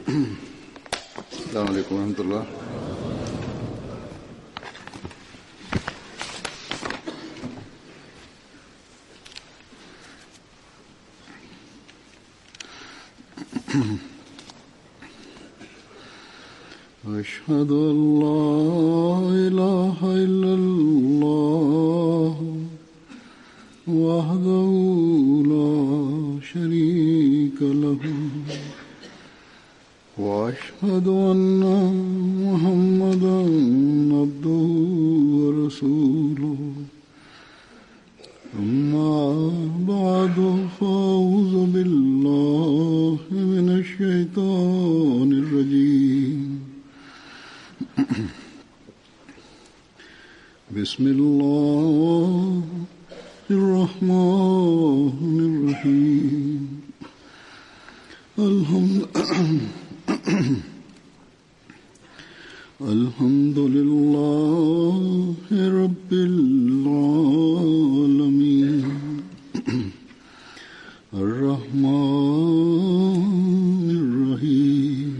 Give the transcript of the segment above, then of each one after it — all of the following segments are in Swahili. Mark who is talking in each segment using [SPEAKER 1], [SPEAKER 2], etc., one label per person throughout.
[SPEAKER 1] السلام عليكم ورحمة الله أشهد أن لا إله إلا الله وحده لا شريك له وأشهد أن محمدا عبده ورسوله أما بعد فأعوذ بالله من الشيطان الرجيم بسم الله الرحمن الرحيم الحمد الحمد لله رب العالمين الرحمن الرحيم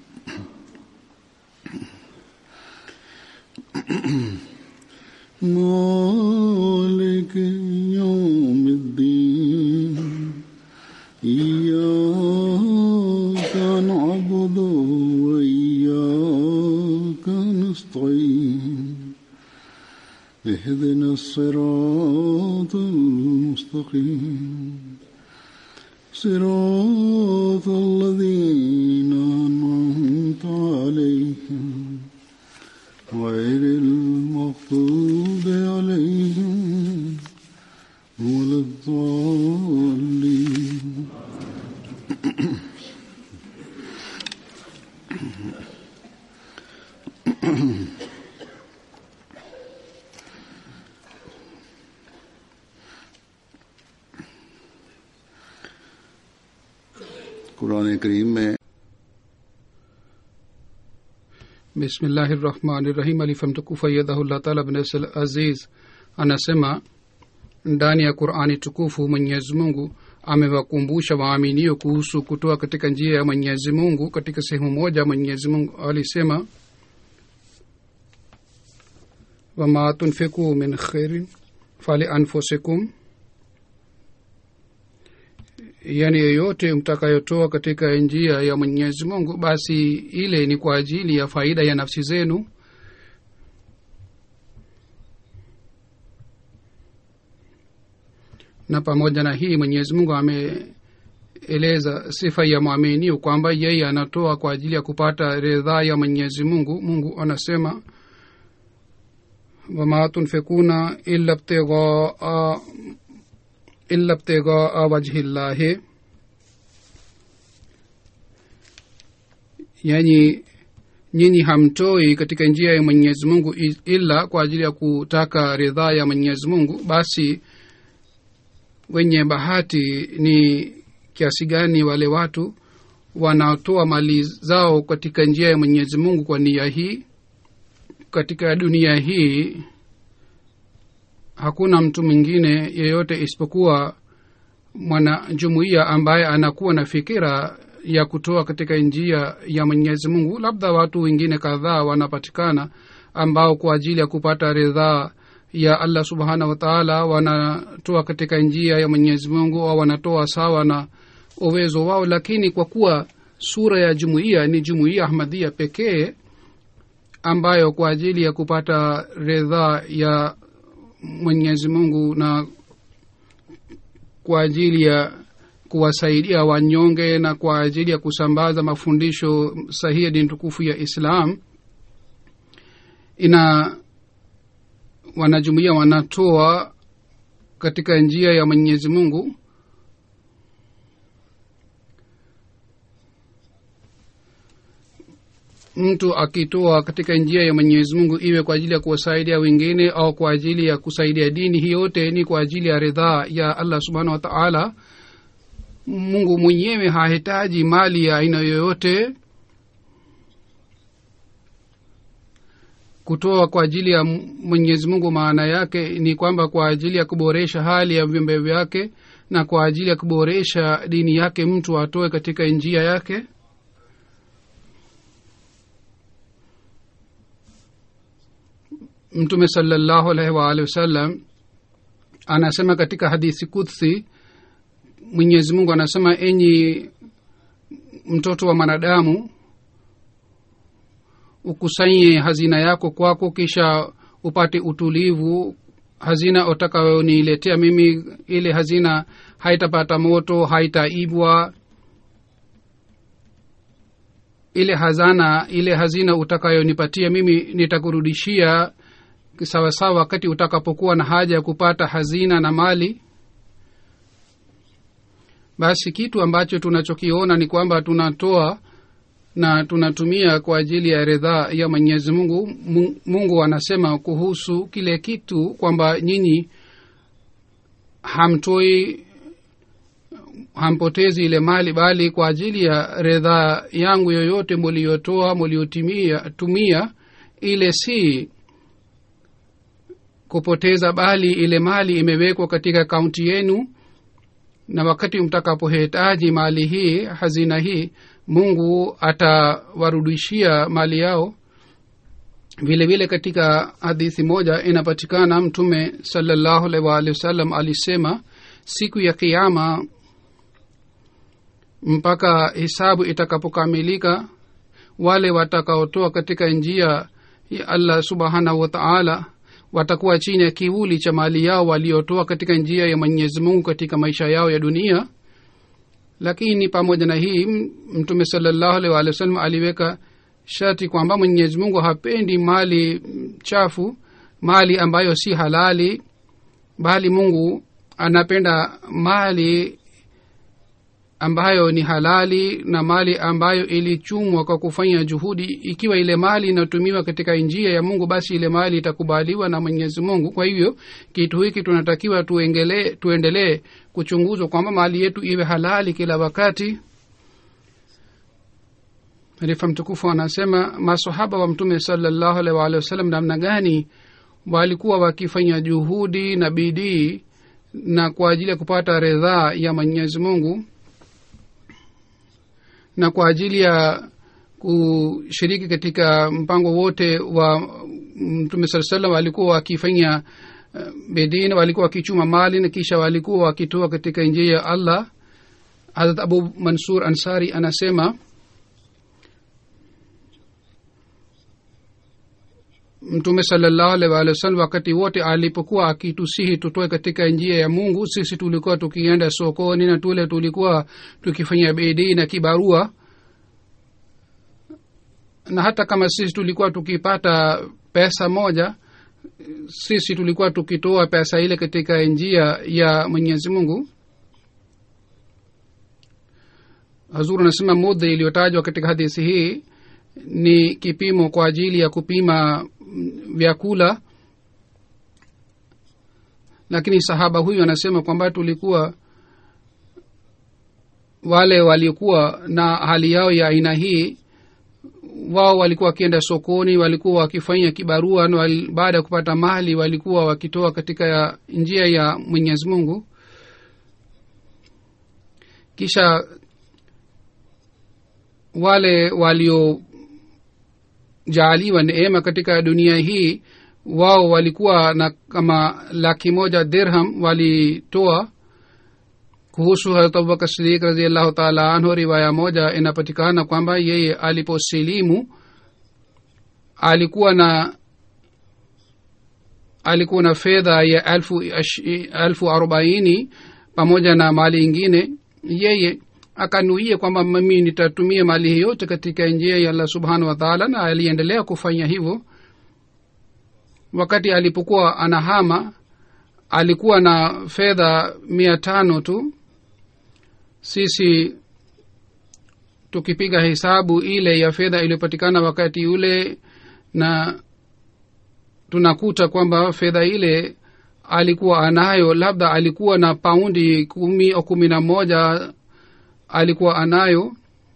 [SPEAKER 1] مالك يوم الدين إياك نعبد وإياك نستعين اهدنا الصراط المستقيم صراط الذين أنعمت عليهم غير المغضوب عليهم ولا الضالين कुरान करीम में
[SPEAKER 2] bismillahi rahmani rahim alifamtukufu ayadahullah taala bnasl aziz anasema ndani ya qurani tukufu mwenyezi mungu amewakumbusha waaminio kuhusu kutoa katika njia ya mwenyezi mungu katika sehemu moja mwenyezi mungu alisema wama tunfiku min khairin fali anfusikum yani yoyote mtakayotoa katika njia ya mwenyezi mungu basi ile ni kwa ajili ya faida ya nafsi zenu na pamoja na hii mwenyezi mungu ameeleza sifa ya mwaminio kwamba yeye anatoa kwa ajili ya kupata ridhaa ya mwenyezi mungu mungu anasema wama tunfikuna illa btighaa illa btighaa wajhi llahi yani nyinyi hamtoi katika njia ya mwenyezi mungu i- ila kwa ajili ya kutaka ridhaa ya mwenyezi mungu basi wenye bahati ni kiasi gani wale watu wanaotoa mali zao katika njia ya mwenyezi mungu kwa nia hii katika dunia hii hakuna mtu mwingine yeyote isipokuwa mwanajumuiya ambaye anakuwa na fikira ya kutoa katika njia ya mwenyezi mungu labda watu wengine kadhaa wanapatikana ambao kwa ajili ya kupata ridhaa ya allah subhanahu wataala wanatoa katika njia ya mwenyezi mungu au wanatoa sawa na uwezo wao lakini kwa kuwa sura ya jumuiya ni jumuiya ahmadia pekee ambayo kwa ajili ya kupata ridhaa ya mwenyezi mungu na kwa ajili ya kuwasaidia wanyonge na kwa ajili ya kusambaza mafundisho sahihi ya dini tukufu ya islam ina wanajumuia wanatoa katika njia ya mwenyezi mungu mtu akitoa katika njia ya mwenyezi mungu iwe kwa ajili ya kuwasaidia wengine au kwa ajili ya kusaidia dini hii yote ni kwa ajili ya ridhaa ya allah subhanahu wa taala mungu mwenyewe hahitaji mali ya aina yoyote kutoa kwa ajili ya mwenyezi mungu maana yake ni kwamba kwa ajili ya kuboresha hali ya viumbe vyake na kwa ajili ya kuboresha dini yake mtu atoe katika njia yake mtume salallahu alaihi waalihi wasallam anasema katika hadithi kudsi mwenyezi mungu anasema enyi mtoto wa mwanadamu ukusanye hazina yako kwako kisha upate utulivu hazina utakayoniletea mimi ile hazina haitapata moto haitaibwa ile hazana ile hazina utakayonipatia mimi nitakurudishia sawasawa wakati utakapokuwa na haja ya kupata hazina na mali basi kitu ambacho tunachokiona ni kwamba tunatoa na tunatumia kwa ajili ya ridhaa ya mwenyezi mungu mungu anasema kuhusu kile kitu kwamba nyinyi hamtoi hampotezi ile mali bali kwa ajili ya ridhaa yangu yoyote muliotoa muliotumia tumia ile si kupoteza bali ile mali imewekwa katika kaunti yenu na wakati mtakapohitaji mali hii hazina hii mungu atawarudishia mali yao vile vile katika hadithi moja inapatikana mtume salallahu alaihi waalihi wasallam alisema siku ya kiama mpaka hisabu itakapokamilika wale watakaotoa katika njia ya allah subhanahu wa taala watakuwa chini ya kivuli cha mali yao waliotoa katika njia ya mwenyezi mungu katika maisha yao ya dunia lakini pamoja na hii mtume salallahu alaihi waalihi wasallam aliweka shati kwamba mwenyezi mungu hapendi mali chafu mali ambayo si halali bali mungu anapenda mali ambayo ni halali na mali ambayo ilichumwa kwa kufanya juhudi ikiwa ile mali inatumiwa katika njia ya mungu basi ile mali itakubaliwa na mwenyezi mungu kwa hivyo kitu hiki tunatakiwa tuendelee tuendelee kuchunguzwa kwamba mali yetu iwe halali kila wakati halifa mtukufu anasema masahaba wa mtume salallahu alaihi waalihi wasallam namna gani walikuwa wakifanya juhudi na bidii na kwa ajili ya kupata ridhaa ya mwenyezi mungu na kwa ajili ya kushiriki katika mpango wote wa mtume saa salam walikuwa wakifanya uh, bidii na walikuwa wakichuma mali na kisha walikuwa wakitoa katika njia ya allah harat abu mansur ansari anasema mtume salallahu alaihi waalihi wasallam wakati wote alipokuwa akitusihi tutoe katika njia ya mungu sisi tulikuwa tukienda sokoni na tule tulikuwa tukifanya bidii na kibarua na hata kama sisi tulikuwa tukipata pesa moja sisi tulikuwa tukitoa pesa ile katika njia ya mwenyezi mungu hazuru anasema mudha iliyotajwa katika hadithi hii ni kipimo kwa ajili ya kupima vyakula lakini sahaba huyu anasema kwamba tulikuwa wale waliokuwa na hali yao ya aina hii wao walikuwa wakienda sokoni walikuwa wakifanya kibarua na wal, baada ya kupata mali walikuwa wakitoa katika ya njia ya mwenyezi mungu kisha wale walio jaaliwa neema katika dunia hii wao walikuwa na kama laki moja dirham walitoa kuhusu harat abubakar sidik raziallahu taala anhu riwaya moja inapatikana kwamba yeye aliposilimu alikuwa na alikuwa na fedha ya elfu, elfu arobaini pamoja na mali ingine yeye akanuia kwamba mimi nitatumia mali hii yote katika njia ya allah subhanahu wataala na aliendelea kufanya hivyo wakati alipokuwa anahama alikuwa na fedha mia tano tu sisi tukipiga hesabu ile ya fedha iliyopatikana wakati ule na tunakuta kwamba fedha ile alikuwa anayo labda alikuwa na paundi kumi au kumi na moja alikuwa anayo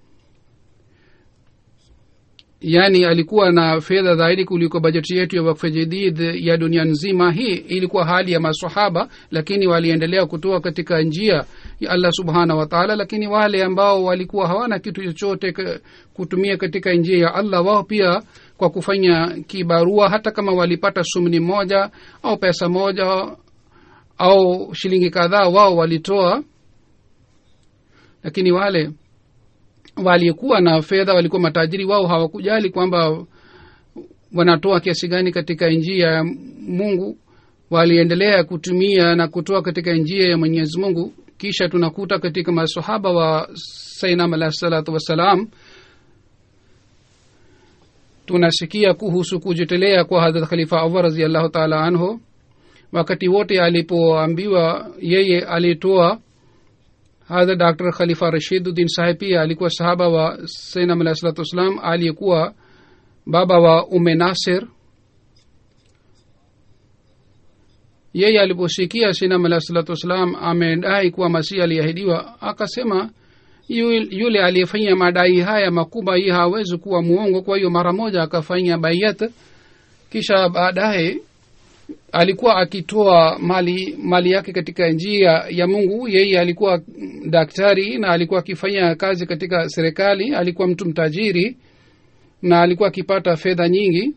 [SPEAKER 2] yaani alikuwa na fedha zaidi kuliko bajeti yetu ya wakfe jadid ya dunia nzima hii ilikuwa hali ya masahaba lakini waliendelea kutoa katika njia ya allah subhanahu wataala lakini wale ambao walikuwa hawana kitu chochote k- kutumia katika njia ya allah wao pia kwa kufanya kibarua hata kama walipata sumni moja au pesa moja au shilingi kadhaa wao walitoa lakini wale walikuwa na fedha walikuwa matajiri wao hawakujali kwamba wanatoa kiasi gani katika njia ya mungu waliendelea kutumia na kutoa katika njia ya mwenyezi mungu kisha tunakuta katika masahaba wa sainam alahi salatu wassalam tunasikia kuhusu kujitolea kwa hadrat khalifa awar raziallahu taala anhu wakati wote alipoambiwa yeye alitoa hadha dr khalifa rashiduddin saheb pia alikuwa sahaba wa sainam alahi salatu wassalam aliyekuwa baba wa ume nasir yeye aliposikia sinam alahi salatu wassalam amedai kuwa masihi aliahidiwa akasema yu- yule aliyefanya madai haya makubwa hii hawezi kuwa muongo kwa hiyo mara moja akafanya bayat kisha baadaye alikuwa akitoa mali mali yake katika njia ya mungu yeye alikuwa daktari na alikuwa akifanya kazi katika serikali alikuwa mtu mtajiri na alikuwa akipata fedha nyingi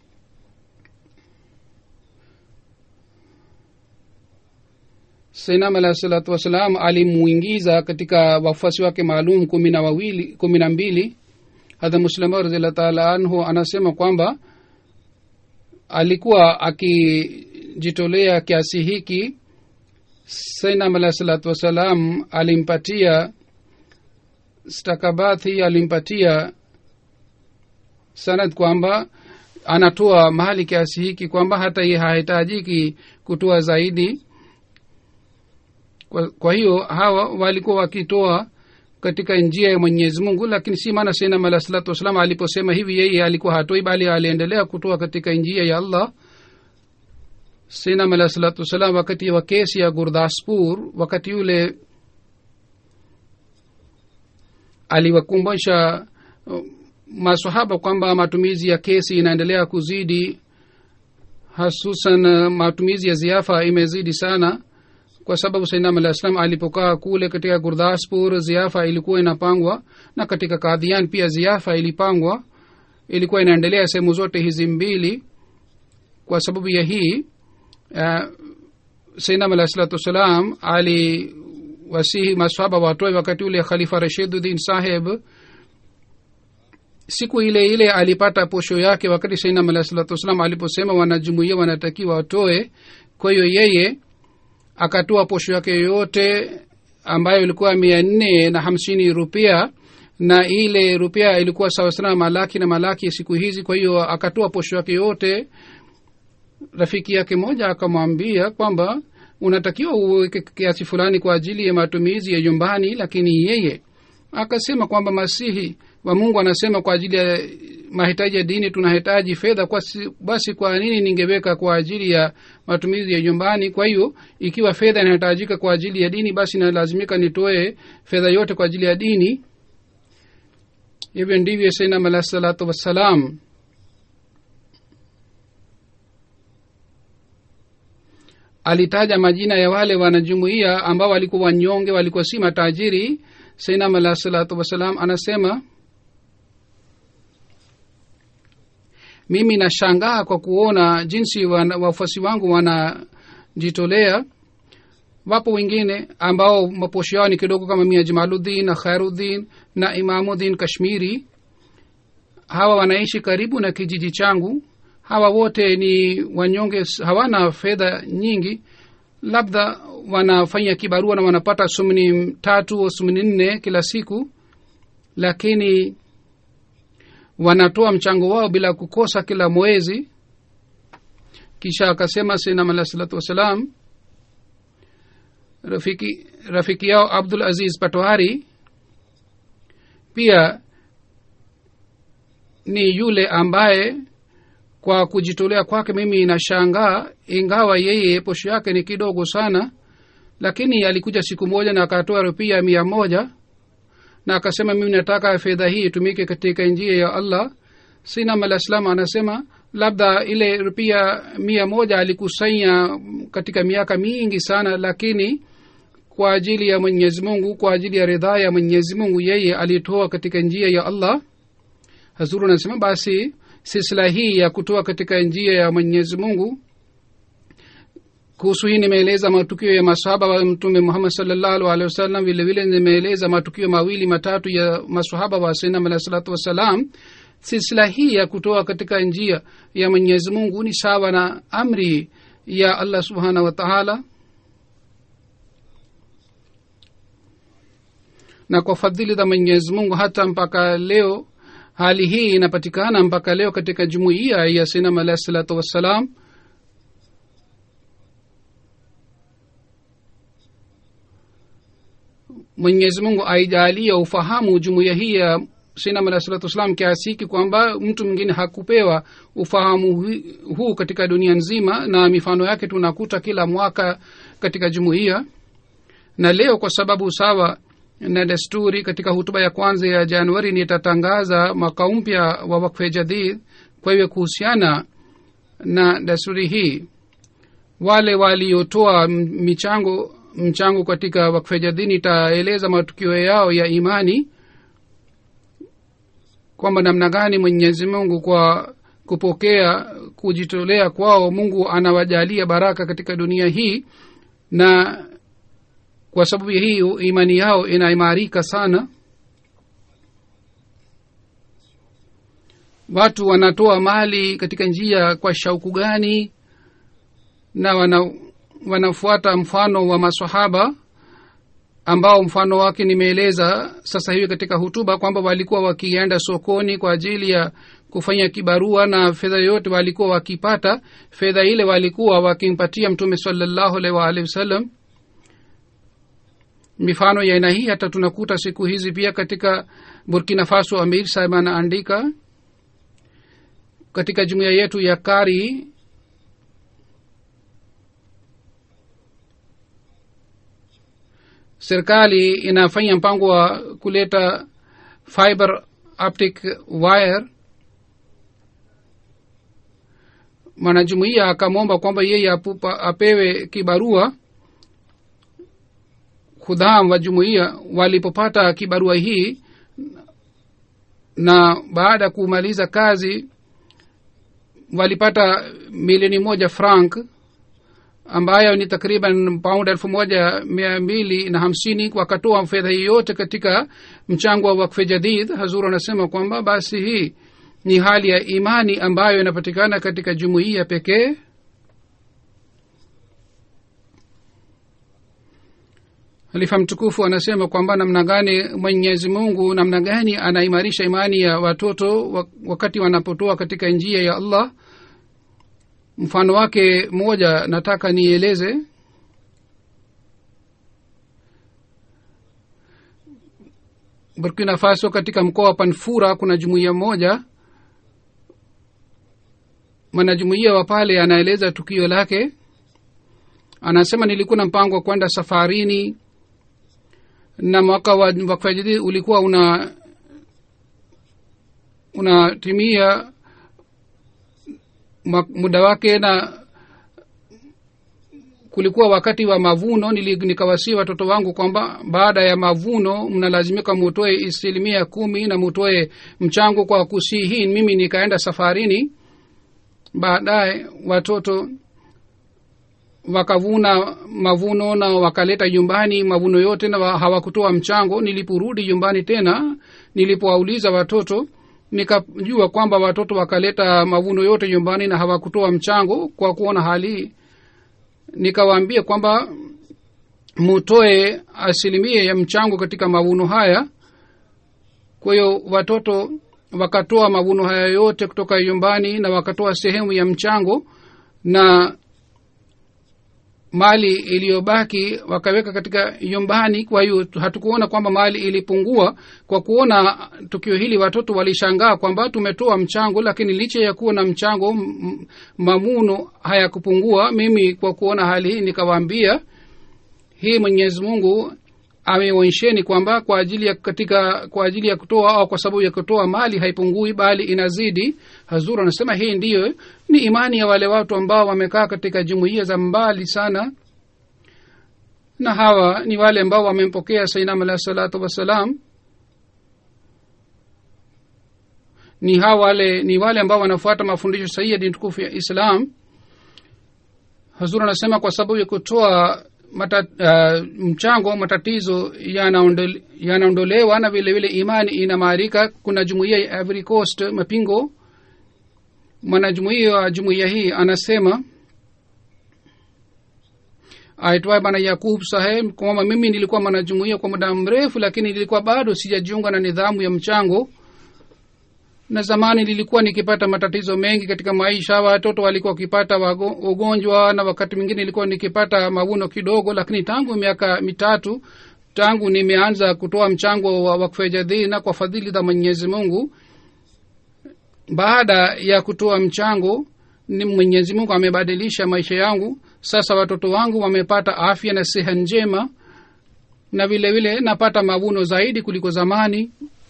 [SPEAKER 2] sainam alahi salatu wassalam alimuingiza katika wafuasi wake maalum kumi na wawili kumi na mbili hadha muslima raziallah taala anhu anasema kwamba alikuwa akijitolea kiasi hiki sainam alahi salatu wassalam alimpatia stakabathi alimpatia sanad kwamba anatoa mahali kiasi hiki kwamba hata ye hahitajiki kutoa zaidi kwa, kwa hiyo hawa walikuwa wakitoa katika njia ya mwenyezi mungu lakini si maana sainam alah salatu wassalam aliposema hivi yeye alikuwa hatoi bali aliendelea kutoa katika njia ya allah sainam alah salatu wassalam wakati wa kesi ya gurdaspur wakati yule aliwakumbusha uh, masahaba kwamba matumizi ya kesi inaendelea kuzidi hasusan uh, matumizi ya ziafa imezidi sana kwa sababu sainam alah salam alipokaa kule katika gurdaspur ziafa ilikuwa inapangwa na katika kadhian pia ziafa ilipangwa ilikuwa inaendelea sehemu zote hizi mbili kwa sababu ya hii uh, sainam alah salatu wassalam aliwasihi masahaba watoe wakati ule khalifa rashiduddin saheb siku ile ile alipata posho yake wakati sainam alah salatu wassalam aliposema wanajumuia wanatakiwa watoe kwa hiyo yeye akatoa posho yake yoyote ambayo ilikuwa mia nne na hamsini rupia na ile rupia ilikuwa sawasawa na malaki na malaki siku hizi kwa hiyo akatoa posho yake yote rafiki yake moja akamwambia kwamba unatakiwa uweke kiasi fulani kwa ajili ya matumizi ya nyumbani lakini yeye akasema kwamba masihi wa mungu anasema kwa ajili ya mahitaji ya dini tunahitaji fedha kwa si, basi kwa nini ningeweka kwa ajili ya matumizi ya nyumbani kwa hiyo ikiwa fedha inahitajika kwa ajili ya dini basi nalazimika nitoe fedha yote kwa ajili ya dini hivyo ndivyo sainam alah salatu wassalam alitaja majina ya wale wanajumuia ambao walikuwa wanyonge walikuwa si matajiri sainam alah salatu wassalam anasema mimi nashangaa kwa kuona jinsi wafuasi wangu wanajitolea wapo wengine ambao maposho yao ni kidogo kama mia jamaluddin na khairuddin na imamuddin kashmiri hawa wanaishi karibu na kijiji changu hawa wote ni wanyonge hawana fedha nyingi labda wanafanya kibarua na wanapata sumni tatu au sumni nne kila siku lakini wanatoa mchango wao bila kukosa kila mwezi kisha akasema sinam alah salatu wassalam rafiki rafiki yao abdul aziz patwari pia ni yule ambaye kwa kujitolea kwake mimi inashangaa ingawa yeye posho yake ni kidogo sana lakini alikuja siku moja na akatoa rupia mia moja na akasema mimi nataka fedha hii itumike katika njia ya allah sinam alah salam anasema labda ile rupia mia moja alikusanya katika miaka mingi sana lakini kwa ajili ya mwenyezi mungu kwa ajili ya ridhaa ya mwenyezi mungu yeye alitoa katika njia ya allah hazuru anasema basi silsila hii ya kutoa katika njia ya mwenyezi mungu kuhusu hii nimeeleza matukio ya masahaba wa mtume muhammad salllahu alehi wasallam vile vile nimeeleza matukio mawili matatu ya masahaba wa sainam alahi salatu wassalam silsila hii ya kutoa katika njia ya mwenyezi mungu ni sawa na amri ya allah subhanahu wa taala na kwa fadhili za mwenyezi mungu hata mpaka leo hali hii inapatikana mpaka leo katika jumuiya ya sinam alahi salatu wassalam mwenyezi mungu aijalie ufahamu jumuiya hii ya sinam alahi salatu wassalam kiasi hiki kwamba mtu mwingine hakupewa ufahamu huu katika dunia nzima na mifano yake tunakuta kila mwaka katika jumuiya na leo kwa sababu sawa na desturi katika hutuba ya kwanza ya januari nitatangaza mwaka mpya wa wakfe jadid kwa hivyo kuhusiana na desturi hii wale waliotoa michango mchango katika wakfe jadid nitaeleza matukio yao ya imani kwamba namna gani mwenyezi mungu kwa kupokea kujitolea kwao mungu anawajalia baraka katika dunia hii na kwa sababu ya hiyo imani yao inaimarika sana watu wanatoa mali katika njia kwa shauku gani na wana, wanafuata mfano wa masahaba ambao mfano wake nimeeleza sasa hivi katika hutuba kwamba walikuwa wakienda sokoni kwa ajili ya kufanya kibarua na fedha yote walikuwa wakipata fedha ile walikuwa wakimpatia mtume salallahu alaihi waalihi wasallam mifano ya aina hii hata tunakuta siku hizi pia katika burkina faso amir sahib anaandika katika jumuiya yetu ya kari serikali inafanya mpango wa kuleta fiber optic wire mwanajumuiya akamwomba kwamba yeye apupa, apewe kibarua khudham wa jumuiya walipopata kibarua hii na baada ya kumaliza kazi walipata milioni moja frank ambayo ni takriban paund elfu moja mia mbili na hamsini wakatoa fedha hii yote katika mchango wa wakfe jadid hazuru anasema kwamba basi hii ni hali ya imani ambayo inapatikana katika jumuiya pekee halifa mtukufu anasema kwamba namna gani mwenyezi mungu namna gani anaimarisha imani ya watoto wakati wanapotoa katika njia ya allah mfano wake mmoja nataka nieleze burkina faso katika mkoa wa panfura kuna jumuiya moja mwanajumuiya wa pale anaeleza tukio lake anasema nilikuwa na mpango wa kwenda safarini na mwaka wa wakfajidi ulikuwa una unatimia muda wake na kulikuwa wakati wa mavuno nikawasii watoto wangu kwamba baada ya mavuno mnalazimika mutoe asilimia kumi na mutoe mchango kwa kusii hii mimi nikaenda safarini baadaye watoto wakavuna mavuno na wakaleta nyumbani mavuno yote na hawakutoa mchango niliporudi nyumbani tena nilipowauliza watoto nikajua kwamba watoto wakaleta mavuno yote nyumbani na hawakutoa mchango kwa kuona hali nikawaambia kwamba mutoe asilimia ya mchango katika mavuno haya kwa hiyo watoto wakatoa mavuno haya yote kutoka nyumbani na wakatoa sehemu ya mchango na mali iliyobaki wakaweka katika nyumbani kwa hiyo hatukuona kwamba mali ilipungua kwa kuona tukio hili watoto walishangaa kwamba tumetoa mchango lakini licha ya kuwa na mchango m- mamuno hayakupungua mimi kwa kuona hali hii nikawaambia hii mwenyezi mungu ameonyesheni kwamba kwa ajili ya katika kwa ajili ya kutoa au kwa sababu ya kutoa mali haipungui bali inazidi hazur anasema hii ndiyo ni imani ya wale watu ambao wamekaa katika jumuiya za mbali sana na hawa ni wale ambao wamempokea sainam alahi salatu wassalam ni hawa wale ni wale ambao wanafuata mafundisho sahihi ya dini tukufu ya islam hazur anasema kwa sababu ya kutoa mata, uh, mchango matatizo yanaondole- yanaondolewa na vile vile imani inamaarika kuna jumuiya ya Ivory Coast mapingo mwanajumuiya wa jumuiya hii anasema aitwaye bana yakub saheb kwamba mimi nilikuwa mwanajumuiya kwa muda mrefu lakini nilikuwa bado sijajiunga na nidhamu ya mchango na zamani nilikuwa nikipata matatizo mengi katika maisha watoto walikuwa wakipata wago- ugonjwa na wakati mwingine nilikuwa nikipata mavuno kidogo lakini tangu miaka mitatu tangu nimeanza kutoa mchango wa wakfu ya jadhina kwa fadhili za mwenyezi mungu baada ya kutoa mchango ni mwenyezi mungu amebadilisha maisha yangu sasa watoto wangu wamepata afya na siha njema na vile vile napata mavuno zaidi kuliko zamani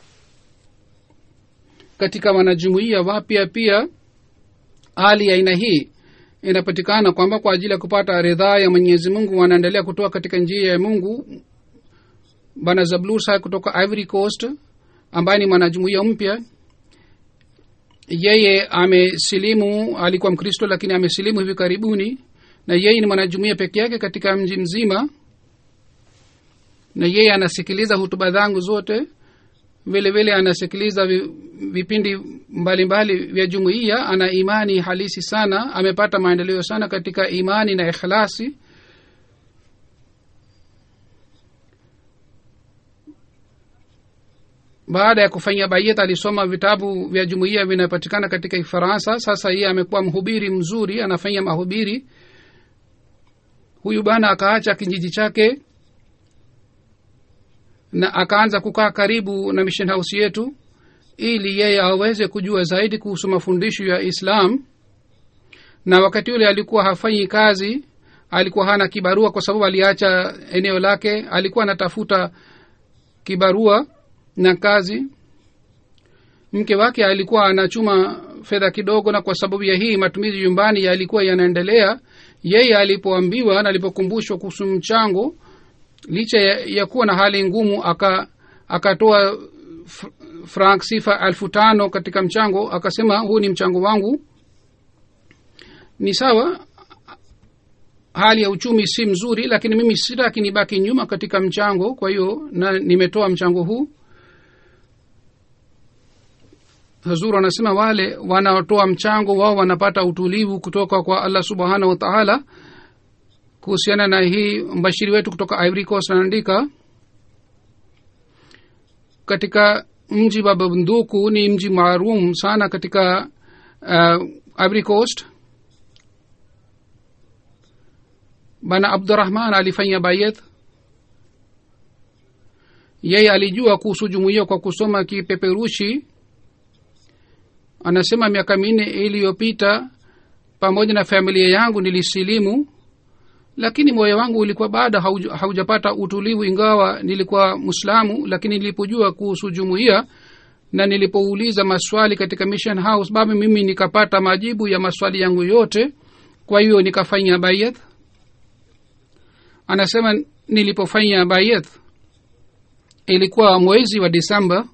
[SPEAKER 2] katika wanajumuia wapya pia hali ya aina hii inapatikana kwamba kwa ajili ya kupata ridhaa ya mwenyezi mungu wanaendelea kutoa katika njia ya mungu bana zablur saheb kutoka ivory coast ambaye ni mwanajumuia mpya yeye amesilimu alikuwa mkristo lakini amesilimu hivi karibuni na yeye ni mwanajumuia peke yake katika mji mzima na yeye anasikiliza hutuba zangu zote vile vile anasikiliza vi- vipindi mbalimbali vya jumuiya ana imani halisi sana amepata maendeleo sana katika imani na ikhlasi baada ya kufanya bayet alisoma vitabu vya jumuiya vinapatikana katika kifaransa sasa yeye amekuwa mhubiri mzuri anafanya mahubiri huyu bana akaacha kijiji chake na akaanza kukaa karibu na mission house yetu ili yeye aweze kujua zaidi kuhusu mafundisho ya islam na wakati ule alikuwa hafanyi kazi alikuwa hana kibarua kwa sababu aliacha eneo lake alikuwa anatafuta kibarua na kazi mke wake alikuwa anachuma fedha kidogo na kwa sababu ya hii matumizi nyumbani yalikuwa yanaendelea yeye alipoambiwa na alipokumbushwa kuhusu mchango licha ya, ya kuwa na hali ngumu aka akatoa fr- frank sifa elfu tano katika mchango akasema huu ni mchango wangu ni sawa hali ya uchumi si mzuri lakini mimi sitaki nibaki nyuma katika mchango kwa hiyo na nimetoa mchango huu hazur anasema wale wanaotoa mchango wao wanapata utulivu kutoka kwa allah subhanahu wa taala kuhusiana na hii mbashiri wetu kutoka ivory coast anaandika katika mji wa bunduku ni mji maalum sana katika uh, ivory coast bana abdurahman alifanya bayet yeye alijua kuhusu jumuiya kwa kusoma kipeperushi anasema miaka minne iliyopita pamoja na familia yangu nilisilimu lakini moyo wangu ulikuwa bado hauja- haujapata utulivu ingawa nilikuwa mwislamu lakini nilipojua kuhusu jumuiya na nilipouliza maswali katika mission house baba mimi nikapata majibu ya maswali yangu yote kwa hiyo nikafanya bayat anasema nilipofanya bayat ilikuwa mwezi wa disemba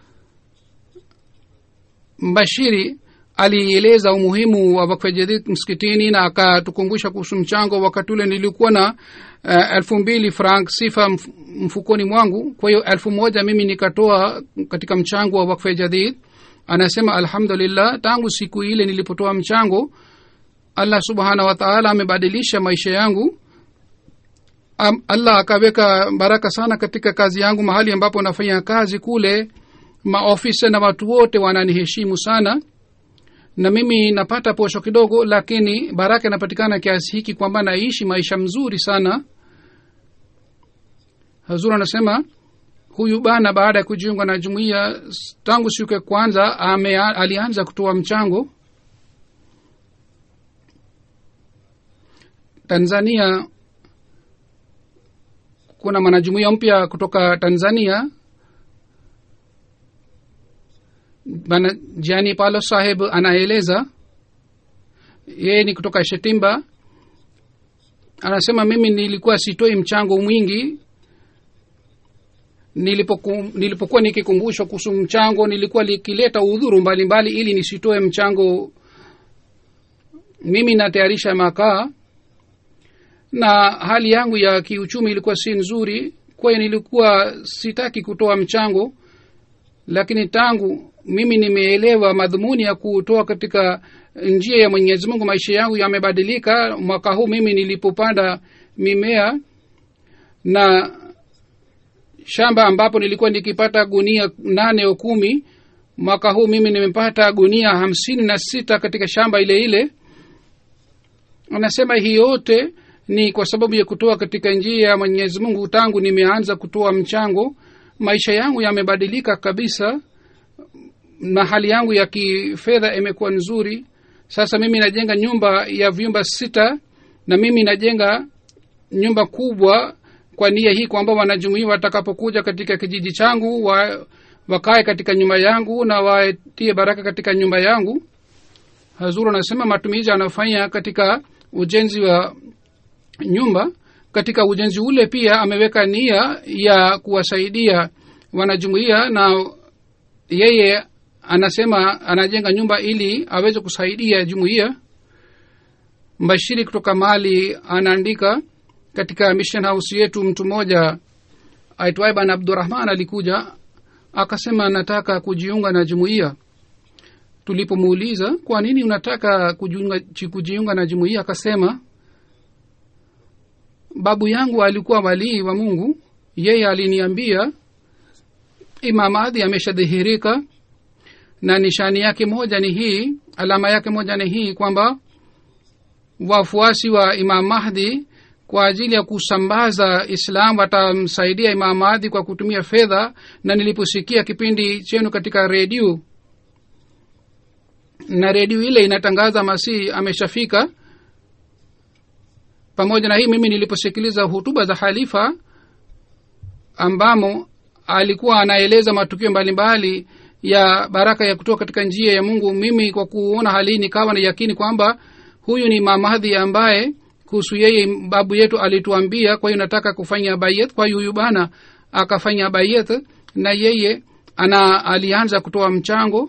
[SPEAKER 2] mbashiri alieleza umuhimu wa wakfa jadid msikitini na akatukumbusha kuhusu mchango wakati ule nilikuwa na uh, elfu mbili frank sifa mf- mfukoni mwangu kwa hiyo elfu moja mimi nikatoa katika mchango wa wakfa jadid anasema alhamdulillah tangu siku ile nilipotoa mchango allah subhanahu wa taala amebadilisha maisha yangu Am, allah akaweka baraka sana katika kazi yangu mahali ambapo nafanya kazi kule maofisa na watu wote wananiheshimu sana na mimi napata posho kidogo lakini baraka inapatikana kiasi hiki kwamba naishi maisha mzuri sana hazur anasema huyu bana baada ya kujiunga na jumuiya s- tangu siku ya kwanza ame, alianza kutoa mchango tanzania kuna mwanajumuiya mpya kutoka tanzania bana jani palo saheb anaeleza yeye ni kutoka shetimba anasema mimi nilikuwa sitoi mchango mwingi nilipoku, nilipokuwa nikikumbushwa kuhusu mchango nilikuwa likileta udhuru mbalimbali ili nisitoe mchango mimi natayarisha makaa na hali yangu ya kiuchumi ilikuwa si nzuri kwa hiyo nilikuwa sitaki kutoa mchango lakini tangu mimi nimeelewa madhumuni ya kutoa katika njia ya mwenyezi mungu maisha yangu yamebadilika mwaka huu mimi nilipopanda mimea na shamba ambapo nilikuwa nikipata gunia nane au kumi mwaka huu mimi nimepata gunia hamsini na sita katika shamba ile ile anasema hii yote ni kwa sababu ya kutoa katika njia ya mwenyezi mungu tangu nimeanza kutoa mchango maisha yangu yamebadilika kabisa na hali yangu ya kifedha imekuwa nzuri sasa mimi najenga nyumba ya vyumba sita na mimi najenga nyumba kubwa kwa nia hii kwamba wanajumuia watakapokuja katika kijiji changu wa, wakae katika nyumba yangu na watie baraka katika nyumba yangu hazuru anasema matumizi anafanya katika ujenzi wa nyumba katika ujenzi ule pia ameweka nia ya kuwasaidia wanajumuia na yeye anasema anajenga nyumba ili aweze kusaidia jumuiya mbashiri kutoka mali anaandika katika mission house yetu mtu mmoja aitwaye bana abdurahman alikuja akasema nataka kujiunga na jumuiya tulipomuuliza kwa nini unataka kujiunga, kujiunga na jumuiya akasema babu yangu alikuwa walii wa mungu yeye aliniambia imamadhi ameshadhihirika na nishani yake moja ni hii alama yake moja ni hii kwamba wafuasi wa imam mahdi kwa ajili ya kusambaza islam watamsaidia imam mahdi kwa kutumia fedha na niliposikia kipindi chenu katika redio na redio ile inatangaza masihi ameshafika pamoja na hii mimi niliposikiliza hutuba za halifa ambamo alikuwa anaeleza matukio mbalimbali ya baraka ya kutoka katika njia ya mungu mimi kwa kuona hali hii nikawa na yakini kwamba huyu ni mamadhi ambaye kuhusu yeye babu yetu alituambia kwa hiyo nataka kufanya bayet kwa hiyo huyu bana akafanya bayet na yeye ana alianza kutoa mchango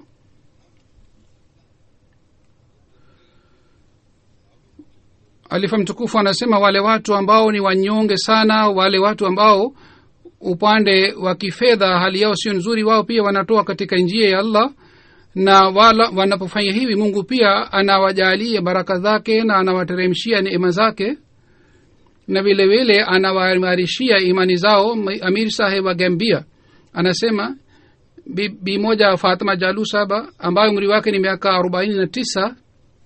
[SPEAKER 2] alifa mtukufu anasema wale watu ambao ni wanyonge sana wale watu ambao upande wa kifedha hali yao sio nzuri wao pia wanatoa katika njia ya allah na wala wanapofanya hivi mungu pia anawajalia baraka zake na anawateremshia neema zake na vile vile anawaimarishia imani zao amir saheb wa gambia anasema bi, bi moja fatima jalu saba ambayo umri wake ni miaka arobaini na tisa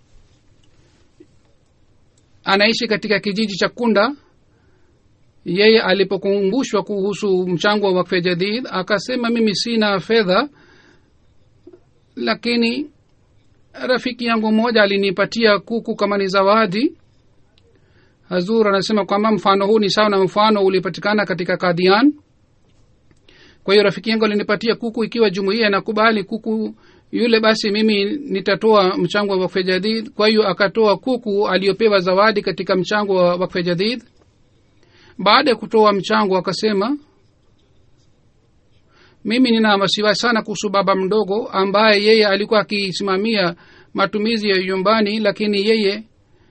[SPEAKER 2] anaishi katika kijiji cha kunda yeye alipokumbushwa kuhusu mchango wa wakfe jadid akasema mimi sina fedha lakini rafiki yangu mmoja alinipatia kuku kama ni zawadi hazur anasema kwamba mfano huu ni sawa na mfano ulipatikana katika kadian kwa hiyo rafiki yangu alinipatia kuku ikiwa jumuia inakubali kuku yule basi mimi nitatoa mchango wa wakfe jadid kwa hiyo akatoa kuku aliyopewa zawadi katika mchango wa wakfe jadid baada ya kutoa mchango akasema mimi nina wasiwasi sana kuhusu baba mdogo ambaye yeye alikuwa akisimamia matumizi ya nyumbani lakini yeye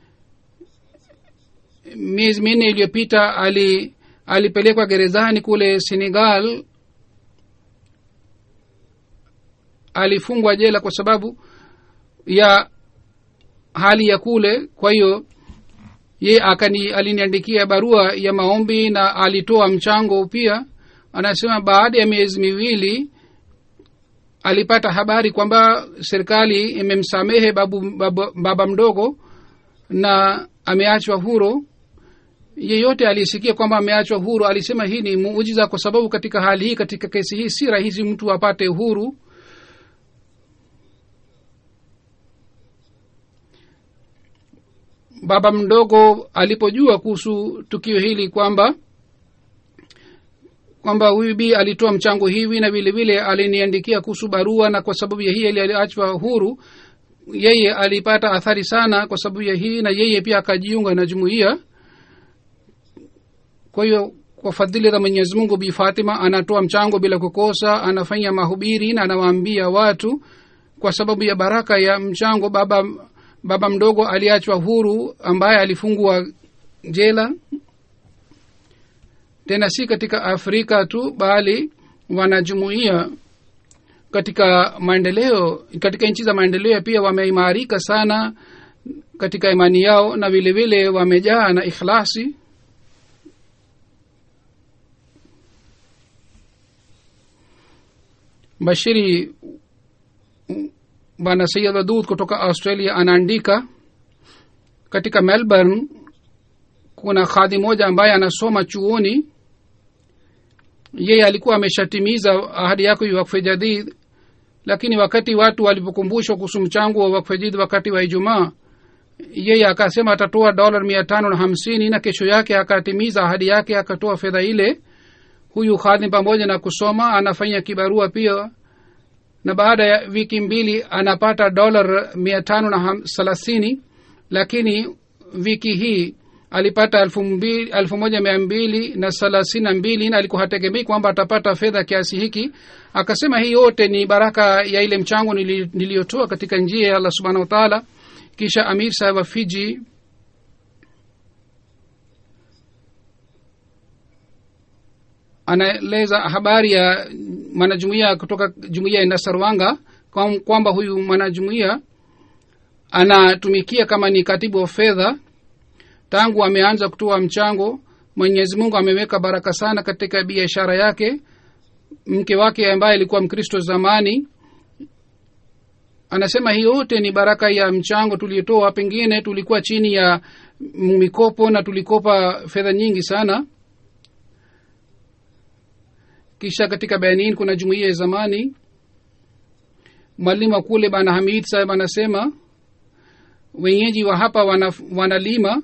[SPEAKER 2] miezi minne iliyopita ali alipelekwa gerezani kule senegal alifungwa jela kwa sababu ya hali ya kule kwa hiyo ye akani aliniandikia barua ya maombi na alitoa mchango pia anasema baada ya miezi miwili alipata habari kwamba serikali imemsamehe babu, baba, baba mdogo na ameachwa huru yeyote aliyesikia kwamba ameachwa huru alisema hii ni muujiza kwa sababu katika hali hii katika kesi hii si rahisi mtu apate huru baba mdogo alipojua kuhusu tukio hili kwamba kwamba huyu bi alitoa mchango hivi na vile vile aliniandikia kuhusu barua na kwa sababu ya hii aliachwa huru yeye alipata athari sana kwa sababu ya hii na yeye pia akajiunga na jumuiya kwa hiyo kwa fadhili za mwenyezi mungu bi fatima anatoa mchango bila kukosa anafanya mahubiri na anawaambia watu kwa sababu ya baraka ya mchango baba baba mdogo aliachwa huru ambaye alifungwa jela tena si katika afrika tu bali wanajumuia katika maendeleo katika nchi za maendeleo pia wameimarika sana katika imani yao na vile vile wamejaa na ikhlasi bashiri bwana sayid wadud kutoka australia anaandika katika melbourne kuna khadhi moja ambaye anasoma chuoni yeye alikuwa ameshatimiza ahadi yako ya wakfe jadid lakini wakati watu walipokumbushwa kuhusu mchango wa wakfe jadid wakati wa ijumaa yeye akasema atatoa dola mia tano na hamsini na kesho yake akatimiza ahadi yake akatoa fedha ile huyu khadhim pamoja na kusoma anafanya kibarua pia na baada ya wiki mbili anapata dola mia tano na thelathini lakini wiki hii alipata elfu, mbili, elfu moja mia mbili na thelathini na mbili na alikuwa hategemei kwamba atapata fedha kiasi hiki akasema hii yote ni baraka ya ile mchango nili, niliyotoa katika njia ya allah subhanahu wataala kisha amir saheb wa fiji anaeleza habari ya mwanajumuia kutoka jumuia ya nasarwanga kwamba huyu mwanajumuia anatumikia kama ni katibu wa fedha tangu ameanza kutoa mchango mwenyezi mungu ameweka baraka sana katika biashara yake mke wake ambaye alikuwa mkristo zamani anasema hii yote ni baraka ya mchango tuliotoa pengine tulikuwa chini ya mikopo na tulikopa fedha nyingi sana kisha katika benin kuna jumuiya ya zamani mwalimu wa kule bana hamid saheb anasema wenyeji wa hapa wana, wanalima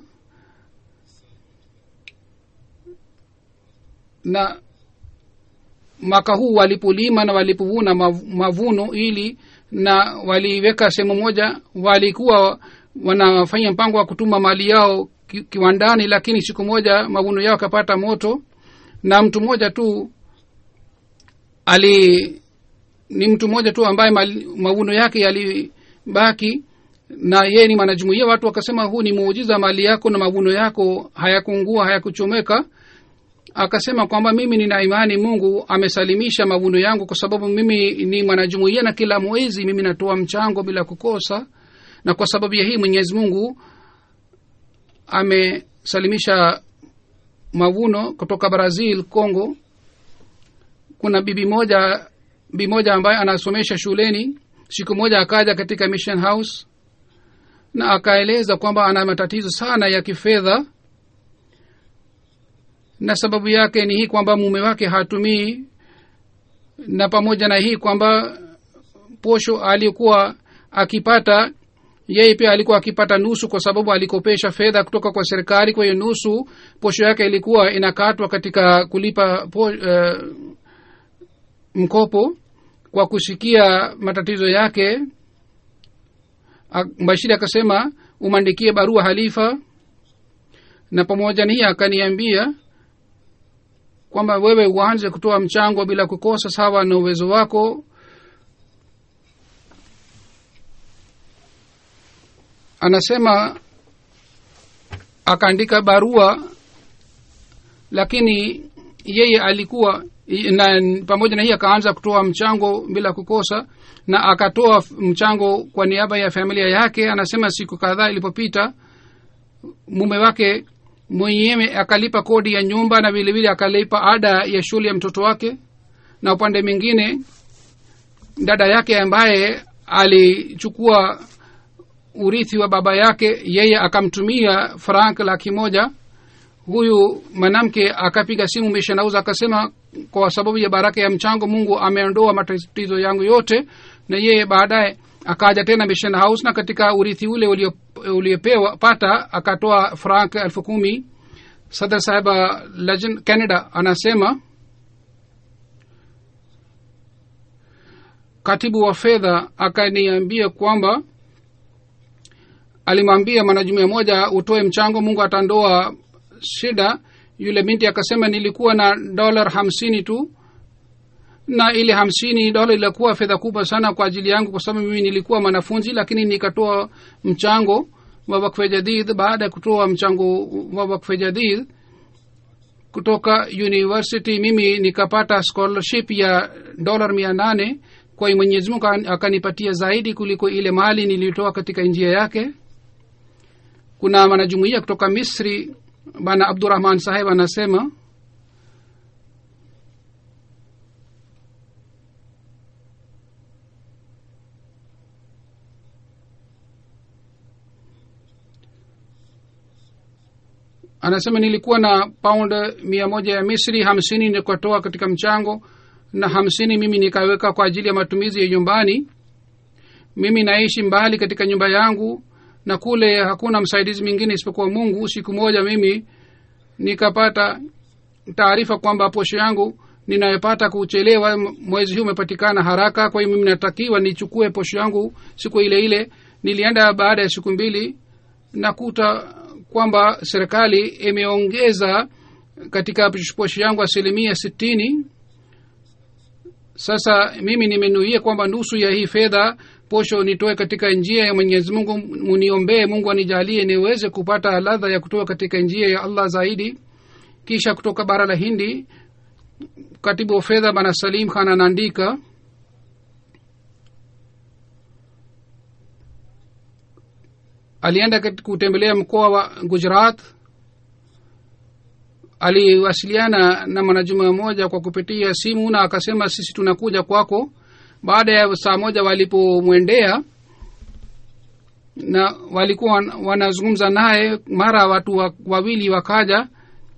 [SPEAKER 2] na mwaka huu walipolima na walipovuna mavuno ili na waliweka sehemu moja walikuwa wanafanya mpango wa kutuma mali yao ki, kiwandani lakini siku moja mavuno yao akapata moto na mtu mmoja tu ali ni mtu mmoja tu ambaye mavuno yake yalibaki na yeye ni mwanajumuia watu wakasema huu ni muujiza mali yako na mavuno yako hayakungua hayakuchomeka akasema kwamba mimi nina imani mungu amesalimisha mavuno yangu kwa sababu mimi ni mwanajumuia na kila mwezi mimi natoa mchango bila kukosa na kwa sababu ya hii mwenyezi mungu amesalimisha mavuno kutoka brazil congo kuna bibi moja bibi moja ambaye anasomesha shuleni siku moja akaja katika mission house na akaeleza kwamba ana matatizo sana ya kifedha na sababu yake ni hii kwamba mume wake hatumii na pamoja na hii kwamba posho alikuwa akipata yeye pia alikuwa akipata nusu kwa sababu alikopesha fedha kutoka kwa serikali kwa hiyo nusu posho yake ilikuwa inakatwa katika kulipa po, uh, mkopo kwa kusikia matatizo yake mbashiri akasema umwandikie barua halifa na pamoja na hii akaniambia kwamba wewe uanze kutoa mchango bila kukosa sawa na uwezo wako anasema akaandika barua lakini yeye alikuwa na pamoja na hii akaanza kutoa mchango bila kukosa na akatoa mchango kwa niaba ya familia yake anasema siku kadhaa ilipopita mume wake mwenyewe akalipa kodi ya nyumba na vilevile akalipa ada ya shule ya mtoto wake na upande mwingine dada yake ambaye alichukua urithi wa baba yake yeye akamtumia frank laki moja huyu mwanamke akapiga simu meshanauza akasema kwa sababu ya baraka ya mchango mungu ameondoa matatizo yangu yote na yeye baadaye akaja tena mission house na katika urithi ule uliopewa pata akatoa frank elfu kumi sadar saheba legend canada anasema katibu wa fedha akaniambia kwamba alimwambia mwanajumuia moja utoe mchango mungu atandoa shida yule binti akasema nilikuwa na dolar hamsini tu na ile hamsini dola ilikuwa fedha kubwa sana kwa ajili yangu kwa sababu mimi nilikuwa mwanafunzi lakini nikatoa mchango wa wakfe jadid baada ya kutoa mchango wa wakfe jadid kutoka university mimi nikapata scholarship ya dolar mia nane kwa hiyo mwenyezi mungu akanipatia zaidi kuliko ile mali nilitoa katika njia yake kuna mwanajumuia kutoka misri bana abdurahman saheb anasema anasema nilikuwa na pound mia moja ya misri hamsini nikatoa katika mchango na hamsini mimi nikaweka kwa ajili ya matumizi ya nyumbani mimi naishi mbali katika nyumba yangu na kule hakuna msaidizi mwingine isipokuwa mungu siku moja mimi nikapata taarifa kwamba posho yangu ninayopata kuchelewa mwezi huu umepatikana haraka kwa hiyo mimi natakiwa nichukue posho yangu siku ile ile nilienda baada ya siku mbili nakuta kwamba serikali imeongeza katika posho yangu asilimia sitini sasa mimi nimenuia kwamba nusu ya hii fedha posho nitoe katika njia ya mwenyezi mungu muniombee mungu anijalie niweze kupata ladha ya kutoa katika njia ya allah zaidi kisha kutoka bara la hindi katibu wa fedha bana salim khan anaandika alienda kutembelea mkoa wa gujarat aliwasiliana na mwanajuma mmoja kwa kupitia simu na akasema sisi tunakuja kwako baada ya saa moja walipomwendea na walikuwa wanazungumza naye mara watu wa, wawili wakaja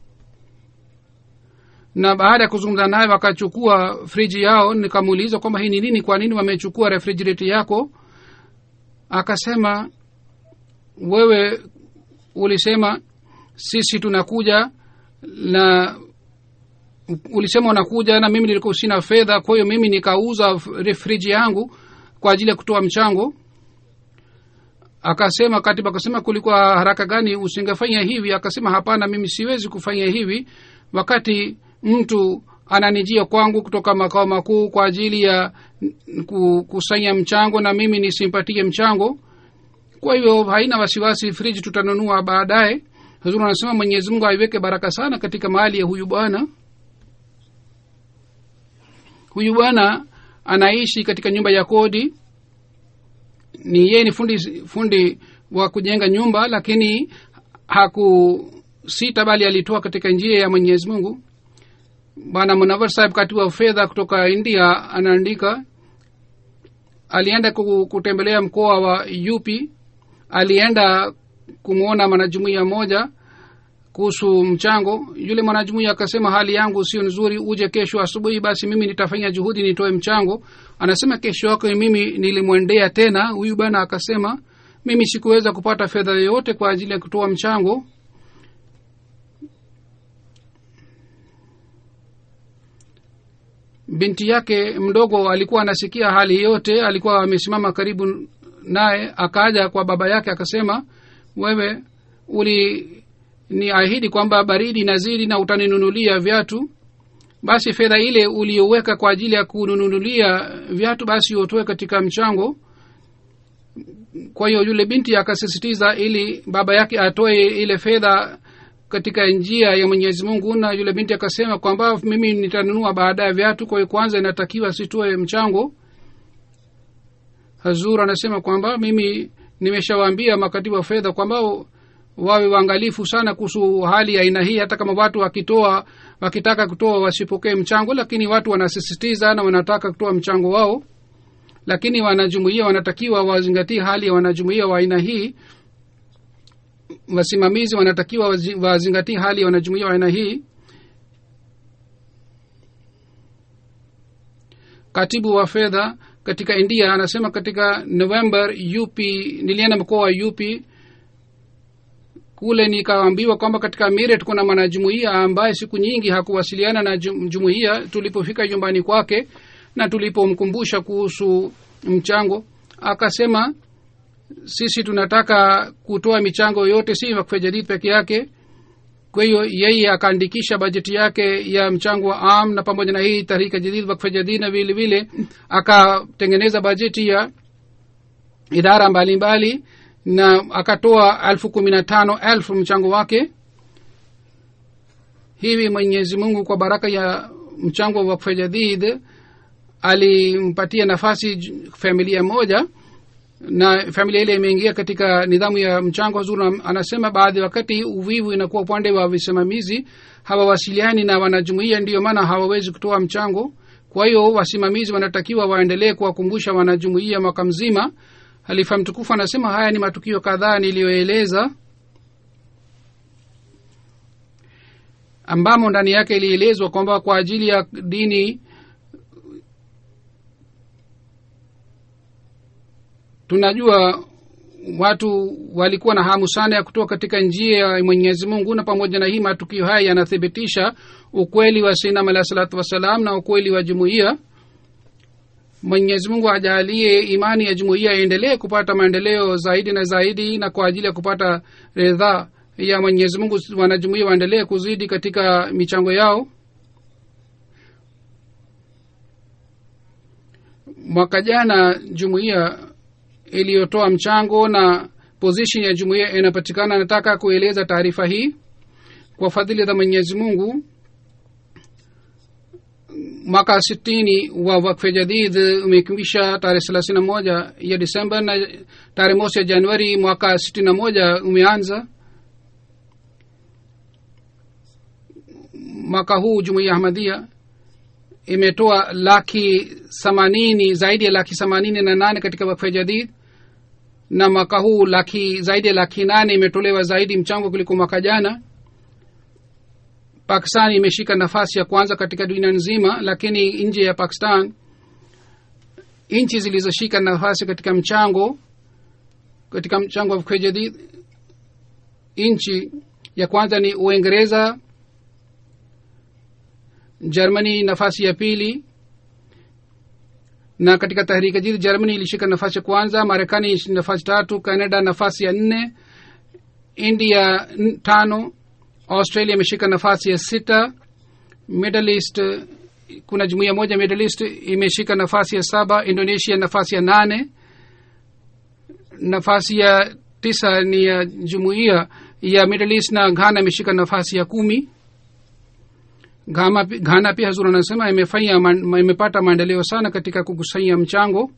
[SPEAKER 2] na baada ya kuzungumza naye wakachukua friji yao nikamuuliza kwamba hii ni nini kwa nini wamechukua refrigerate yako akasema wewe ulisema sisi tunakuja na ulisema unakuja na mimi nilikuwa sina fedha kwa hiyo mimi nikauza friji yangu kwa ajili ya kutoa mchango akasema katibu akasema kulikuwa haraka gani usingefanya hivi akasema hapana mimi siwezi kufanya hivi wakati mtu ananijia kwangu kutoka makao makuu kwa ajili ya kukusanya mchango na mimi nisimpatie mchango kwa hivyo haina wasiwasi friji tutanunua baadaye huzuri anasema mwenyezi mungu aiweke baraka sana katika mali ya huyu bwana huyu bwana anaishi katika nyumba ya kodi ni yeye ni fundi fundi wa kujenga nyumba lakini hakusita bali alitoa katika njia ya mwenyezi mungu bwana munawar sahib katibu wa fedha kutoka india anaandika alienda kutembelea mkoa wa yupi alienda kumwona mwanajumuia moja kuhusu mchango yule mwanajumuia akasema hali yangu sio nzuri uje kesho asubuhi basi mimi nitafanya juhudi nitoe mchango anasema kesho yake mimi nilimwendea tena huyu bwana akasema mimi sikuweza kupata fedha yoyote kwa ajili ya kutoa mchango binti yake mdogo alikuwa anasikia hali yote alikuwa amesimama karibu naye akaja kwa baba yake akasema wewe uli ni ahidi kwamba baridi nazidi na utaninunulia viatu basi fedha ile uliyoweka kwa ajili ya kununulia viatu basi utoe katika mchango kwa hiyo yule binti akasisitiza ili baba yake atoe ile fedha katika njia ya mwenyezi mungu na yule binti akasema kwamba mimi nitanunua baada ya viatu kwa hiyo kwanza inatakiwa sitoe mchango hazur anasema kwamba mimi nimeshawaambia makatibu wa fedha kwamba wawe waangalifu sana kuhusu hali ya aina hii hata kama watu wakitoa wakitaka kutoa wasipokee mchango lakini watu wanasisitiza na wanataka kutoa mchango wao lakini wanajumuia wanatakiwa wazingatie hali ya wanajumuia wa aina hii wasimamizi wanatakiwa wazingatie hali ya wanajumuia wa aina hii katibu wa fedha katika india anasema katika november up nilienda mkoa wa up kule nikaambiwa kwamba katika miret kuna mwanajumuia ambaye siku nyingi hakuwasiliana na jumuia tulipofika nyumbani kwake na tulipomkumbusha kuhusu mchango akasema sisi tunataka kutoa michango yote si wakfe jadid peke yake kwa hiyo yeye akaandikisha bajeti yake ya mchango wa am na pamoja na hii tarika jadid wakfa jadid na vile vile akatengeneza bajeti ya idara mbalimbali mbali, na akatoa elfu kumi na tano elfu mchango wake hivi mwenyezi mungu kwa baraka ya mchango wa wakfa jadid alimpatia nafasi familia moja na familia ile imeingia katika nidhamu ya mchango zuri anasema baadhi wakati uvivu inakuwa upande wa visimamizi hawawasiliani na wanajumuia ndiyo maana hawawezi kutoa mchango kwa hiyo wasimamizi wanatakiwa waendelee kuwakumbusha wanajumuia mwaka mzima halifa mtukufu anasema haya ni matukio kadhaa niliyoeleza ambamo ndani yake ilielezwa kwamba kwa ajili ya dini tunajua watu walikuwa na hamu sana ya kutoka katika njia ya mwenyezi mungu na pamoja na hii matukio haya yanathibitisha ukweli wa sinam alahi salatu wassalam na ukweli wa jumuiya mwenyezi mungu ajalie imani ya jumuiya iendelee kupata maendeleo zaidi na zaidi na kwa ajili ya kupata ridhaa ya mwenyezi mungu wanajumuia waendelee kuzidi katika michango yao mwaka jana jumuiya iliyotoa mchango na position ya jumuiya inapatikana nataka kueleza taarifa hii kwa fadhili za mwenyezi mungu mwaka sitini wa wakfe jadid umekwisha tarehe thelathini na moja ya disemba na tarehe mosi ya januari mwaka sitini na moja umeanza mwaka huu jumuiya ahmadia imetoa laki themanini zaidi ya laki themanini na nane katika wakfe jadid na mwaka huu laki zaidi ya laki nane imetolewa zaidi mchango kuliko mwaka jana pakistan imeshika nafasi ya kwanza katika dunia nzima lakini nje ya pakistan nchi zilizoshika nafasi katika mchango katika mchango wa wakfe jadid nchi ya kwanza ni uingereza germany nafasi ya pili na katika tahrika jidi germany ilishika nafasi ya kwanza marekani nafasi tatu canada nafasi ya nne india n- tano australia imeshika nafasi ya sita middle east kuna jumuia moja middle east imeshika nafasi ya saba indonesia nafasi ya nane nafasi ya tisa ni ya jumuia ya middle east na ghana imeshika nafasi ya kumi Ghana, ghana pia hazur anasema imefanya man, imepata maendeleo sana katika kukusanya mchango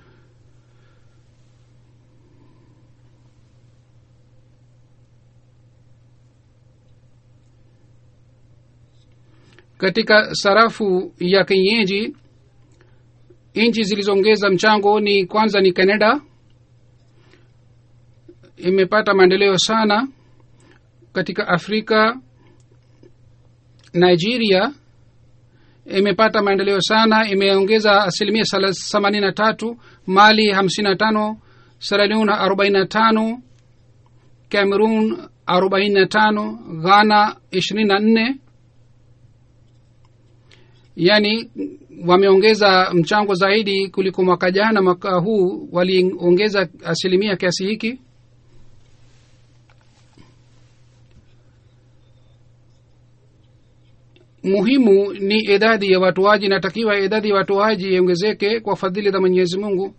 [SPEAKER 2] katika sarafu ya kienyeji nchi zilizoongeza mchango ni kwanza ni canada imepata maendeleo sana katika afrika nigeria imepata maendeleo sana imeongeza asilimia themanini na tatu mali hamsini na tano seraleone arobaini na tano cameroon arobaini na tano ghana ishirini na nne yaani wameongeza mchango zaidi kuliko mwaka jana mwaka huu waliongeza asilimia kiasi hiki muhimu ni idadi ya watoaji inatakiwa idadi ya watoaji iongezeke kwa fadhili za mwenyezi mungu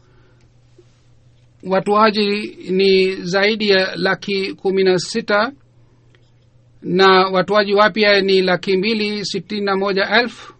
[SPEAKER 2] watoaji ni zaidi ya laki kumi na sita na watoaji wapya ni laki mbili sitini na moja elfu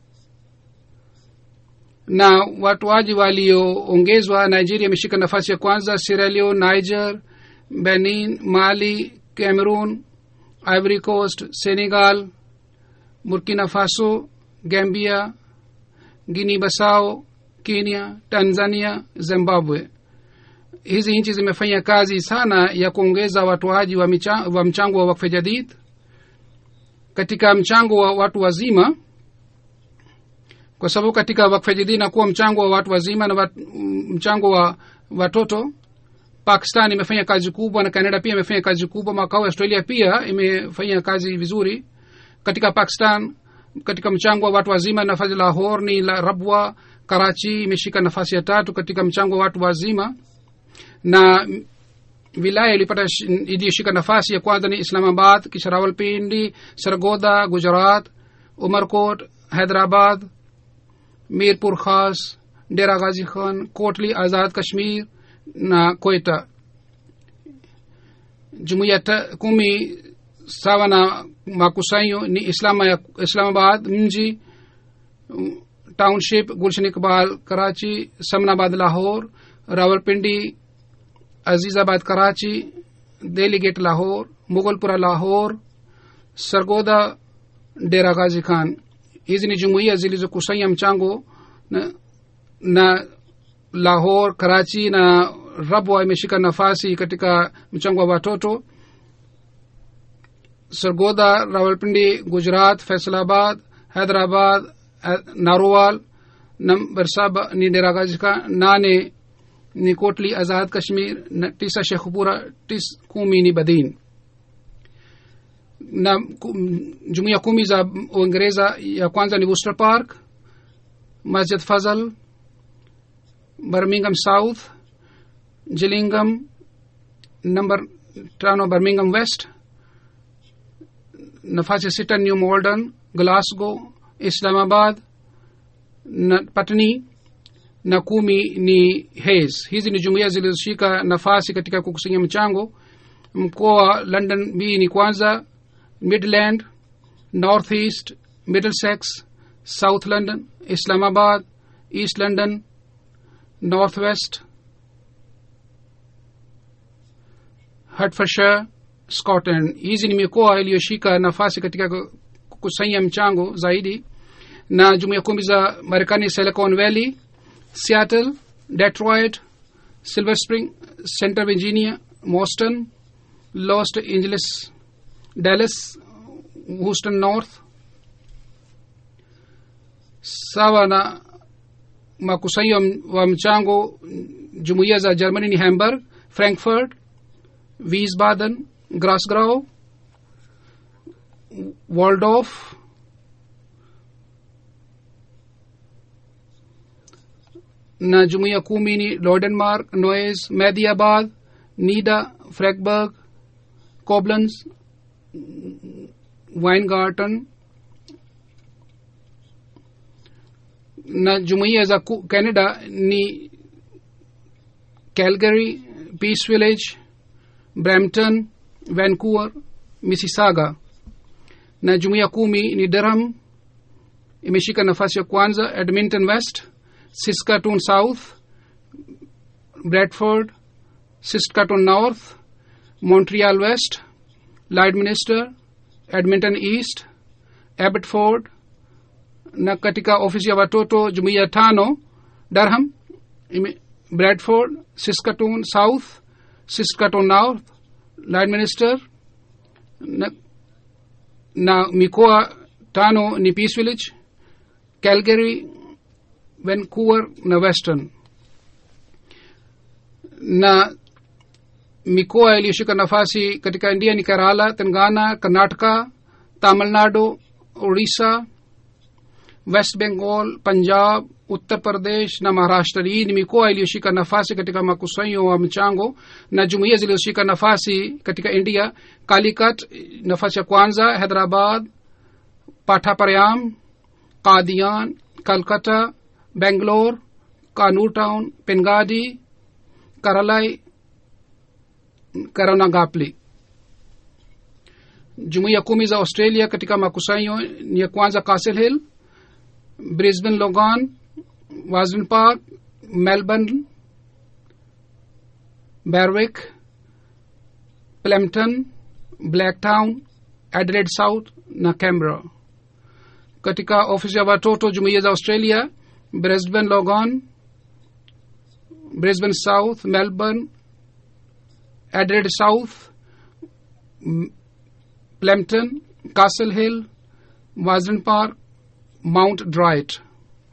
[SPEAKER 2] na watoaji walioongezwa nigeria imeshika nafasi ya kwanza sierra leone niger benin mali cameroon ivory coast senegal burkina faso gambia guinea basao kenya tanzania zimbabwe hizi nchi zimefanya kazi sana ya kuongeza watoaji wa, micha, wa mchango wa wakfe jadid katika mchango wa watu wazima kwa sababu katika wakfe jadid inakuwa mchango wa watu wazima na wat, mchango wa watoto pakistan imefanya kazi kubwa na canada pia imefanya kazi kubwa makao australia pia imefanya kazi vizuri katika pakistan katika mchango wa watu wazima nafasi lahor ni la rabwa karachi imeshika nafasi ya tatu katika mchango wa watu wazima na wilaya ilipata sh- iliyoshika nafasi ya kwanza ni islamabad kisha rawalpindi sargoda gujarat umarkot hyderabad mirpur khas dera ghazi khan kotli azad kashmir na koita jumuiya ta- kumi sawa na makusanyo ni islama ya, islamabad mji mm, township gulshan iqbal karachi samnabad lahore rawalpindi azizabad karachi delhi gate lahore mughalpura lahore sargoda dera ghazi khan hizi ni jumuiya zilizokusanya mchango na, na lahore karachi na rabwa imeshika nafasi katika mchango wa watoto sargoda rawalpindi gujarat faisalabad hyderabad eh, narowal number saba ni deragazika nane ni kotli azad kashmir na tisa shekhupura tis kumi ni badin na ku- jumuiya kumi za uingereza ya kwanza ni worcester park masjid fazal birmingham south gillingham number tano birmingham west nafasi sita new malden glasgow islamabad na patni na kumi ni hays hizi ni jumuiya zilizoshika nafasi katika kukusanya mchango mkoa london b ni kwanza midland north east middlesex south london islamabad east london north west hertfordshire scotland hizi ni mikoa iliyoshika nafasi katika kukusanya mchango zaidi na jumuiya kumi za marekani silicon valley seattle detroit silver spring center virginia boston los angeles dallas houston north sawa na makusanyo wa mchango jumuiya za germany ni hamburg frankfurt wiesbaden grasgrau waldorf na jumuiya kumi ni lodenmark noes mediabad nida freiburg koblenz weingarten na jumuiya za ku- canada ni calgary peace village brampton vancouver mississauga na jumuiya kumi ni durham imeshika nafasi ya kwanza edmonton west saskatoon south bradford saskatoon north montreal west Lloydminster, edmonton east abbotsford na katika ofisi ya watoto jumuiya tano durham ime- bradford saskatoon south saskatoon north Lloydminster na, na mikoa tano ni peace village calgary vancouver na western na mikoa iliyoshika nafasi katika india ni kerala telangana karnataka tamil nadu orissa west bengal punjab uttar pradesh na maharashtra hii ni mikoa iliyoshika nafasi katika makusanyo wa mchango na jumuiya zilizoshika nafasi katika india kalikat nafasi ya kwanza hyderabad pathaparyam qadian calcutta bangalore kanur town pengadi karalai karonagapli jumuiya kumi za australia katika makusanyo ni ya kwanza castle hill brisbane logan wasden park melbourne berwick plemton blacktown adelaide south na canberra katika ofisi ya watoto jumuiya za australia brisbane logan brisbane south melbourne adelaide south M- Plemton, Castle Hill, Wasden Park, Mount Dright.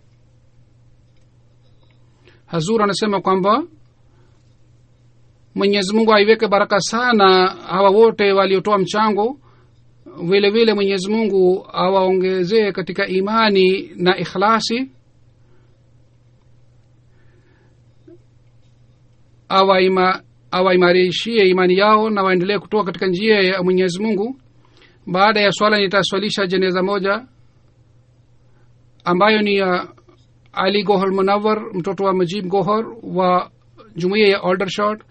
[SPEAKER 2] Hazur anasema kwamba Mwenyezi Mungu aiweke baraka sana hawa wote waliotoa mchango, vile vile Mwenyezi Mungu awaongezee katika imani na ikhlasi, awaima awaimarishie imani yao na waendelee kutoka katika njia ya mwenyezi mungu baada ya swala nitaswalisha jeneza moja ambayo ni ya ali gohor munawar mtoto wa majib gohor wa jumuiya ya aldershot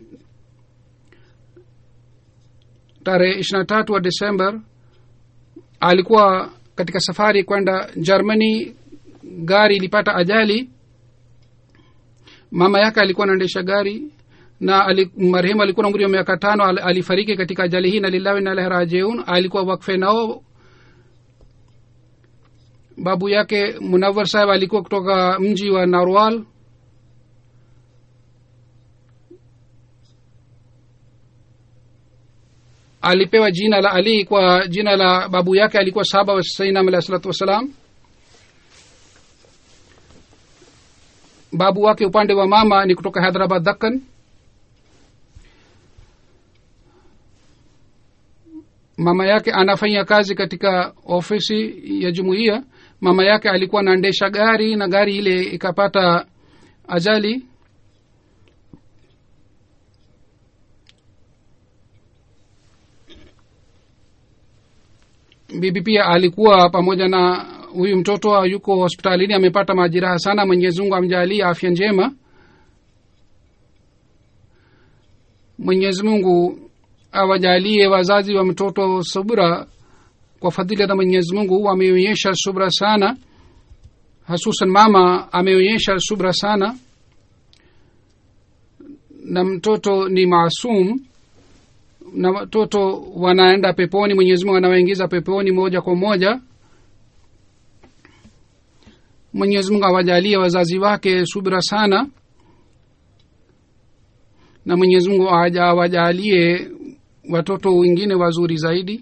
[SPEAKER 2] tarehe ishirina tatu wa desember alikuwa katika safari kwenda germany gari ilipata ajali mama yake alikuwa anaendesha gari na ali, marehemu alikuwa na umri wa miaka tano al, alifariki katika ajali hii na lillahi na ilaihi rajiun alikuwa wakfe nao babu yake munawar saheb alikuwa kutoka mji wa narwal alipewa jina la ali kwa jina la babu yake alikuwa saba wa sainam alahi salatu wassalam babu wake upande wa mama ni kutoka hyderabad dakkan mama yake anafanya kazi katika ofisi ya jumuiya mama yake alikuwa anaendesha gari na gari ile ikapata ajali bibi pia alikuwa pamoja na huyu mtoto yuko hospitalini amepata majiraha sana mwenyezi mungu amjalie afya njema mwenyezi mungu awajalie wazazi wa mtoto subra kwa fadhila za mwenyezi mungu wameonyesha subra sana hasusan mama ameonyesha subra sana na mtoto ni maasum na watoto wanaenda peponi mwenyezi mungu anawaingiza peponi moja kwa moja mwenyezi mungu awajalie wazazi wake subira sana na mwenyezi mungu awajalie watoto wengine wazuri zaidi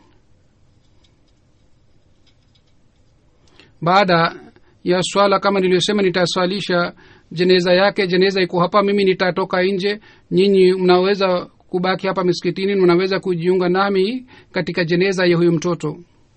[SPEAKER 2] baada ya swala kama niliyosema nitaswalisha jeneza yake jeneza iko hapa mimi nitatoka nje nyinyi mnaweza kubaki hapa miskitini mnaweza kujiunga nami katika jeneza ya huyu mtoto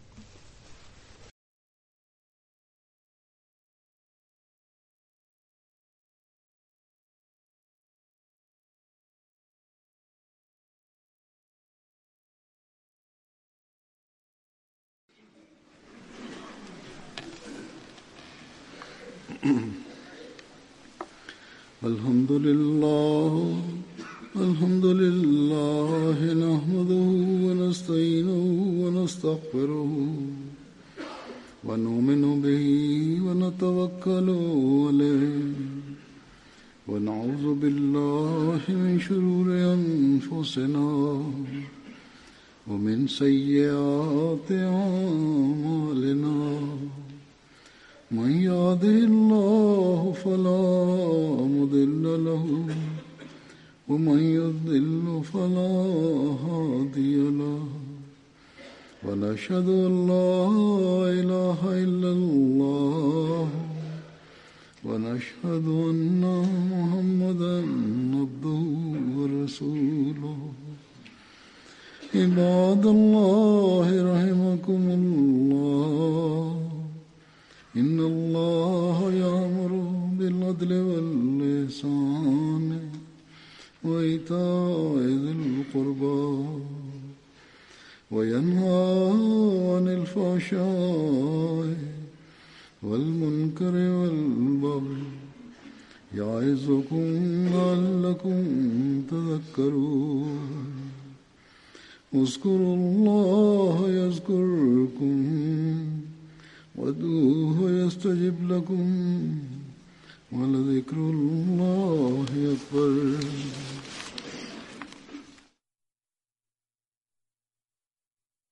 [SPEAKER 1] الحمد لله الحمد لله نحمده ونستعينه ونستغفره ونؤمن به ونتوكل عليه ونعوذ بالله من شرور أنفسنا ومن سيئات أعمالنا من يهده الله فلا مضل له ومن يضل فلا هادي له ونشهد ان لا اله الا الله ونشهد ان محمدا عبده ورسوله عباد الله رحمكم الله إن الله يأمر بالعدل واللسان وإيتاء ذي القربى وينهى عن الفحشاء والمنكر والبغي يعظكم لعلكم تذكرون اذكروا الله يذكركم وادعوه يستجب لكم ولذكر الله